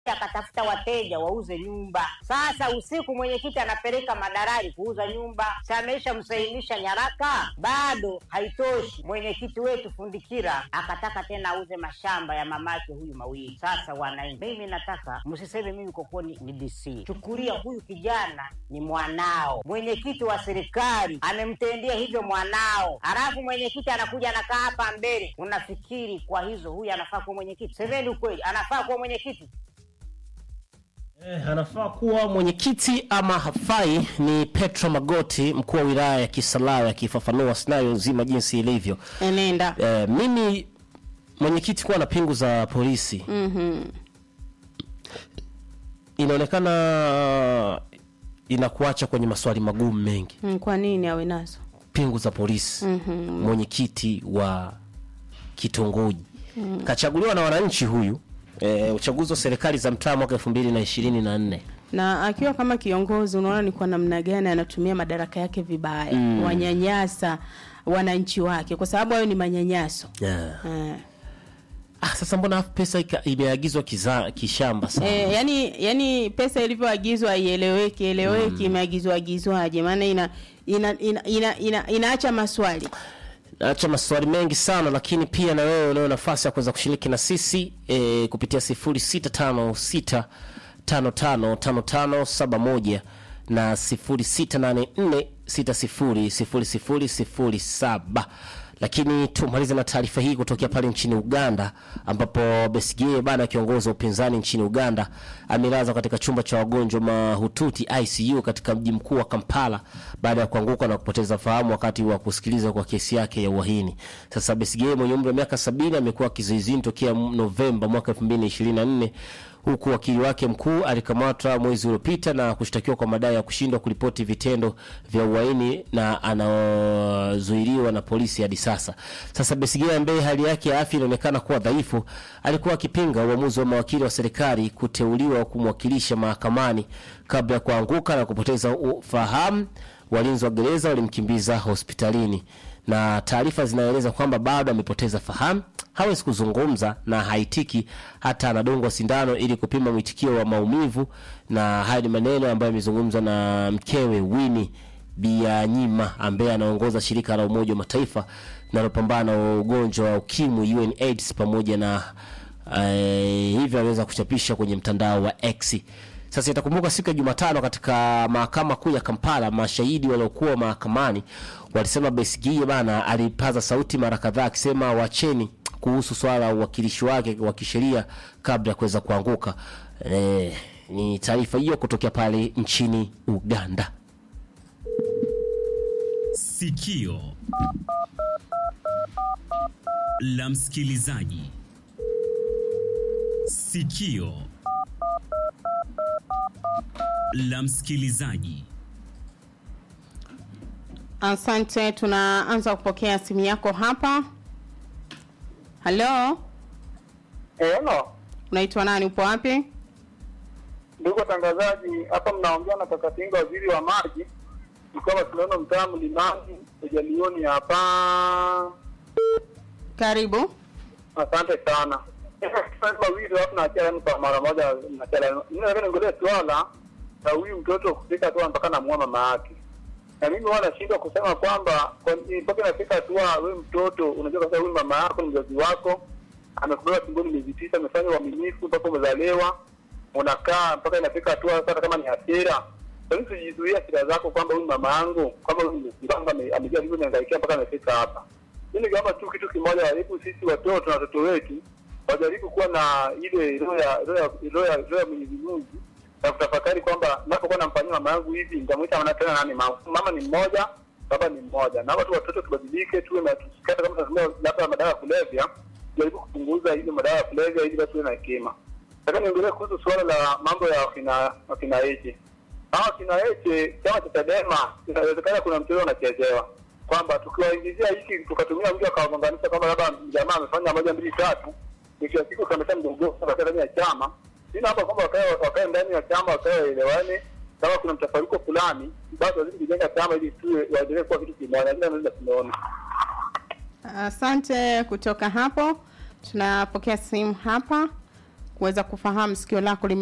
akatafuta wateja wauze nyumba. Sasa usiku mwenyekiti anapeleka madalali kuuza nyumba, si ameisha msahilisha nyaraka? Bado haitoshi, mwenyekiti wetu Fundikira akataka tena auze mashamba ya mamake huyu mawili. Sasa wananchi, mimi nataka msiseme mimi kokoni ni DC, chukulia huyu kijana ni mwanao, mwenyekiti wa serikali amemtendea hivyo mwanao, halafu mwenyekiti anakuja anakaa hapa mbele, unafikiri kwa hizo huyu anafaa kuwa mwenyekiti? Semeni ukweli, anafaa kuwa mwenyekiti? Eh, anafaa kuwa mwenyekiti ama hafai ni Petro Magoti, mkuu wa wilaya ya Kisarawe akifafanua scenario nzima jinsi ilivyo. enenda Eh, mimi mwenyekiti kuwa na pingu za polisi Mhm. inaonekana inakuacha kwenye maswali magumu mengi. Mm, kwa nini awe nazo Pingu za polisi mwenyekiti wa kitongoji kachaguliwa na wananchi huyu eh, uchaguzi wa serikali za mtaa mwaka elfu mbili na ishirini na nne na akiwa kama kiongozi unaona ni kwa namna gani anatumia madaraka yake vibaya wanyanyasa wananchi wake kwa sababu hayo ni manyanyaso yeah. eh. Ah, sasa mbona pesa ika- imeagizwa kiza- kishamba sana Eh, yani yani pesa ilivyoagizwa haieleweki eleweki imeagizwa agizwaje maana ina ina, ina, ina, ina inaacha maswali acha maswali mengi sana lakini pia na wewe unao nafasi ya kuweza kushiriki na sisi e, kupitia 0656 555571 na 0684600007 lakini tumalize na taarifa hii kutokea pale nchini Uganda ambapo Besigye bana kiongozi wa upinzani nchini Uganda amelazwa katika chumba cha wagonjwa mahututi ICU katika mji mkuu wa Kampala baada ya kuanguka na kupoteza fahamu wakati wa kusikiliza kwa kesi yake ya uhaini. Sasa Besigye mwenye umri wa miaka sabini amekuwa kizuizini tokea Novemba mwaka 2024 huku wakili wake mkuu alikamatwa mwezi uliopita na kushtakiwa kwa madai ya kushindwa kuripoti vitendo vya uhaini na anazuiliwa na polisi hadi sasa. Sasa Besigye ambaye hali yake ya afya inaonekana kuwa dhaifu, alikuwa akipinga uamuzi wa mawakili wa serikali kuteuliwa kumwakilisha mahakamani kabla ya kuanguka na kupoteza ufahamu. Walinzi wa gereza walimkimbiza hospitalini na taarifa zinaeleza kwamba bado amepoteza fahamu, hawezi kuzungumza na haitiki, hata anadungwa sindano ili kupima mwitikio wa maumivu. Na haya ni maneno ambayo yamezungumzwa na mkewe Winnie Byanyima ambaye anaongoza shirika la Umoja wa Mataifa linalopambana na ugonjwa wa ukimwi UNAIDS, pamoja na eh, hivyo ameweza kuchapisha kwenye mtandao wa X. Sasa itakumbuka siku ya Jumatano katika mahakama kuu ya Kampala, mashahidi waliokuwa mahakamani walisema Besigye bana alipaza sauti mara kadhaa akisema wacheni kuhusu swala la uwakilishi wake wa kisheria kabla ya kuweza kuanguka. E, ni taarifa hiyo kutokea pale nchini Uganda. Sikio la msikilizaji. Sikio la msikilizaji. asante tunaanza kupokea simu yako hapa halo Hello, unaitwa nani upo wapi ndugu watangazaji, hapa mnaongea na kaka Tinga, waziri wa maji, mkoa tunaona mtaa Mlimani, ujalioni hapa. karibu Asante sana. wawili watu naachia kwa mara moja, nachala mimi niongelee swala la huyu mtoto kufika hatua mpaka namuoa mama yake, na mimi huwa nashindwa kusema kwamba kwa- mpaka inafika hatua wewe mtoto unajua kabisa huyu mama yako ni mzazi wako, amekubeba tumboni miezi tisa, amefanya uaminifu mpaka umezalewa, unakaa mpaka inafika hatua sasa, hata kama ni hasira lakini tujizuia hasira zako kwamba huyu mama yangu kwamba huyu mzazi wangu ame- amejua alivyo niangaikia mpaka amefika hapa. Mimi ningeomba tu kitu kimoja, jaribu sisi watoto na watoto wetu wajaribu kuwa na ile roho ya roho ya roho ya roho ya Mwenyezi Mungu na kutafakari kwamba napokuwa namfanyia mama yangu hivi nitamwita mama tena nani mama mama ni mmoja baba ni mmoja na watu watoto tubadilike tuwe na tusikate kama tunatumia labda madawa ya kulevya jaribu kupunguza hizo madawa ya kulevya ili basi tuwe na hekima nataka niongelee kuhusu suala la mambo ya wakina wakina Eche hawa wakina Eche chama cha Chadema inawezekana kuna mchezo unachezewa kwamba tukiwaingizia hiki tukatumia mtu akawagonganisha kwamba labda jamaa amefanya moja mbili tatu mwisho wa siku kameta mgogoro katika ndani ya chama sina hapa kwamba wakae wakae ndani ya chama wakae waelewane kama kuna mtafaruko fulani basi wazidi kujenga chama ili tuwe waendelee kuwa kitu kimoja lakini naweza tumeona asante kutoka hapo tunapokea simu hapa kuweza kufahamu sikio lako lime